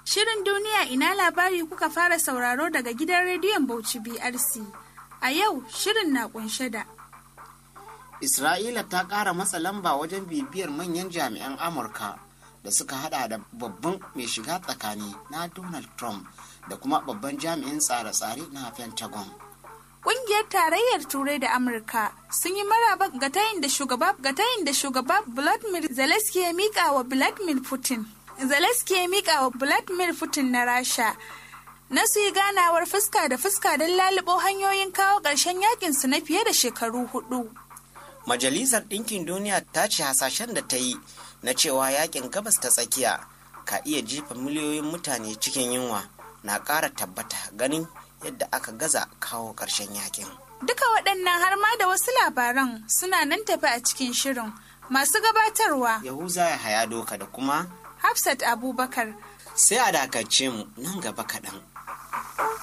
Shirin duniya ina labari kuka fara sauraro daga gidan rediyon Bauchi BRC. A yau shirin na kunshe da Isra'ila ta ƙara matsa lamba wajen bibiyar manyan jami'an Amurka da suka hada da babban mai shiga tsakani na Donald Trump da kuma babban jami'in tsare-tsare na Pentagon. Ƙungiyar Tarayyar Turai da Amurka sun yi maraba ga tayin da shugaba ga tayin da shugaba Vladimir Zelensky ya mika wa Vladimir Putin. Zelensky ya mika wa Vladimir Putin na Rasha. Na su yi ganawar fuska da fuska don lalubo hanyoyin kawo ƙarshen yakin su na fiye da shekaru hudu. Majalisar Ɗinkin Duniya ta ce hasashen da ta yi na cewa yakin gabas ta tsakiya ka iya jefa miliyoyin mutane cikin yunwa na ƙara tabbata ganin yadda aka gaza kawo ƙarshen yakin. Duka waɗannan har ma da wasu labaran suna nan tafi a cikin shirin. Masu gabatarwa Yahuza ya haya doka da kuma Hafsat Abubakar sai a dakace mu nan gaba kaɗan.